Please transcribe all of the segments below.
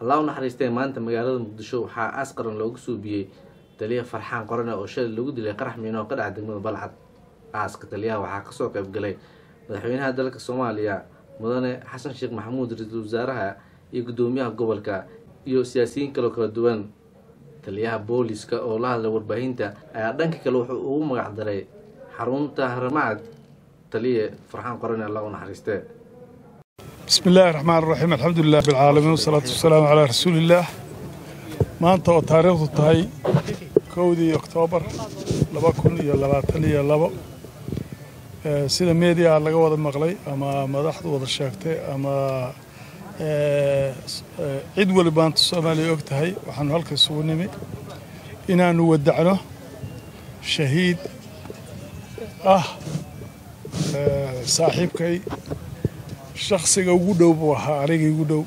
allah u naxariistee maanta magaalada muqdisho waxaa aas qaran loogu suubiyey taliya farxaan qorane oo shalay lagu dilay qarax miino oo ka dhaca degmada balcad aaska taliyaha waxaa kasoo qayb galay madaxweynaha dalka soomaaliya mudane xasan sheekh maxamuud ra-iisul wasaaraha iyo guddoomiyaha gobolka iyo siyaasiyiin kaloo kala duwan taliyaha booliska oo la hadlay warbaahinta ayaa dhanka kale wuxuu ugu magac daray xarunta haramacad taliye farxaan qorane allah u naxariistee bismi illaahi raxmaan raxiim alxamdulilah bilcaalamiin wasalaatu wasalaamu calaa rasuuliillaah maanta oo taariikhdu tahay kowdii oktoobar laba kun iyo labaatan iyo labo sida meediyaa laga wada maqlay ama madaxdu wada sheegtay ama cid weli maanta soomaaliya og tahay waxaanu halka isugu nimi inaannu wadacno shahiid ah saaxiibkay shakhsiga ugu dhow buu ahaa anigii ugu dhow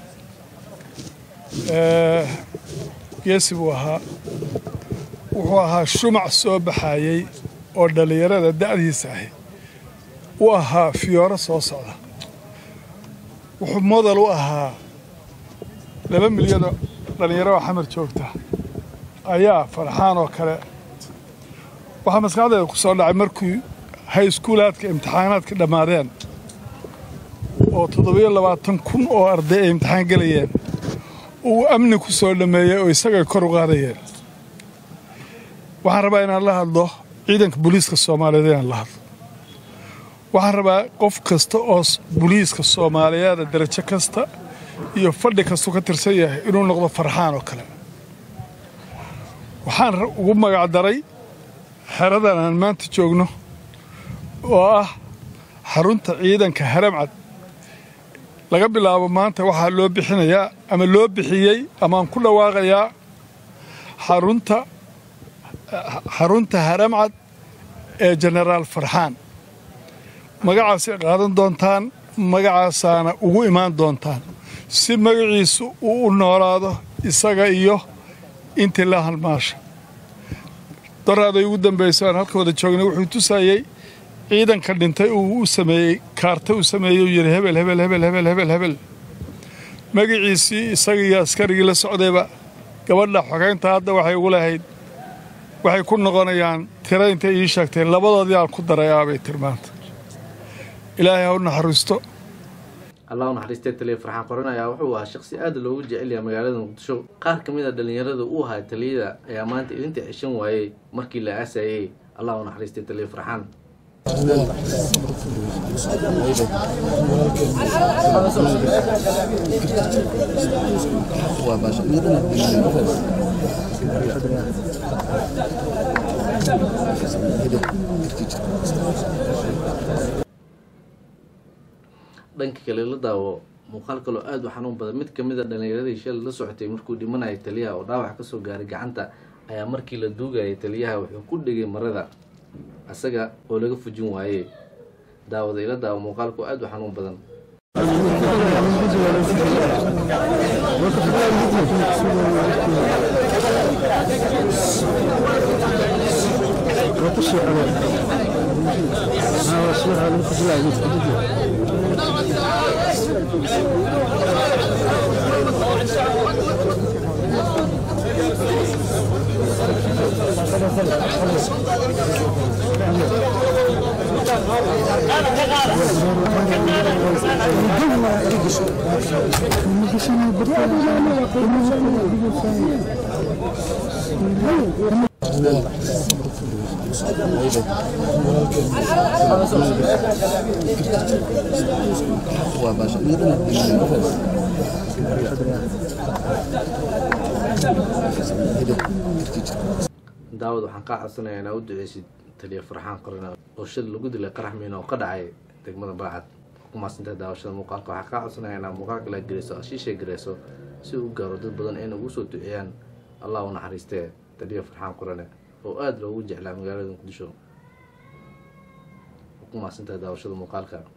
geesi buu ahaa wuxuu ahaa shumac soo baxayey oo dhallinyarada da'diisa ahi u ahaa fiyooro soo socda wuxuu modal u ahaa laba milyanoo dhallinyaro oo xamar joogta ayaa farxaan oo kale waxaa maskaxdeeda ku soo dhacay markii hayskuulaadka imtixaanaadka dhammaadeen oo toddobiyo labaatan kun oo arday ay imtixaan gelayeen uu amni ku soo dhammeeyey oo isagay kor u qaadayeen waxaan rabaa inaan la hadlo ciidanka booliiska soomaaliyeed inaan la hadlo waxaan rabaa qof kasta oo booliiska soomaaliyeeda darajo kasta iyo fadhi kastuu ka tirsan yahay inuu noqdo farxaan oo kale waxaan ugu magac daray xeradan aan maanta joogno oo ah xarunta ciidanka haramcad laga bilaabo maanta waxaa loo bixinayaa ama loo bixiyey amaaan ku dhawaaqayaa xarunta xarunta haramcad ee jenaraal farxaan magacaasay qaadan doontaan magacaasaana ugu imaan doontaan si magaciisu uu u noolaado isaga iyo intii la halmaasha daraaday ugu dambayso aan halka wada joognay wuxuu tusayey ciidanka dhintay uu u sameeyey kaarta uu sameeyey uu yidhi hebel hebel hebel hebel hebel hebel magaciisii isagiiyo askarigii la socdayba gabadha xogeynta hadda waxay ugu lahayd waxay ku noqonayaan tira intay ii sheegtay labadoodii aan ku darayaabay tilmaanta ilaahay ha u naxariisto allah u naxariistee taliya farxaan qoran ayaa wuxuu ahaa shaqsi aada loogu jecel yahay magaalada muqdisho qaar ka mid a dhallinyarada uu ahaa taliyada ayaa maanta ilinta ceshan waayey markii la aasayey allah u naxariistee taliya farxaan dhanka kale la daawo muuqaal kaloo aada u xanuun badan mid kamid a dhallinyaradii shalay la socotay markuu dhimanayay taliyaha oo dhaawac kasoo gaaray gacanta ayaa markii la duugayay taliyaha wuxuu ku dhegay marada asaga oo laga fujin waayey daawada ila daawo muuqaalku aada u xanuun badan daawad waxaan kaa codsanayaa inaa u duceysid taliya farxaan qorana oo shal lagu dilay qarax miina oo ka dhacay degmada balcad kumaasantaha daawashada muuqaalka waxaa kaa codsanaya inaa muuqaalka la gereyso ashiishay gareyso si uu gaaro dad badan ayna ugu soo duceeyaan allah u naxariistee taliya farxaan qorane oo aada loogu jeclaa magaalada muqdisho kumaasantaha daawashada muuqaalka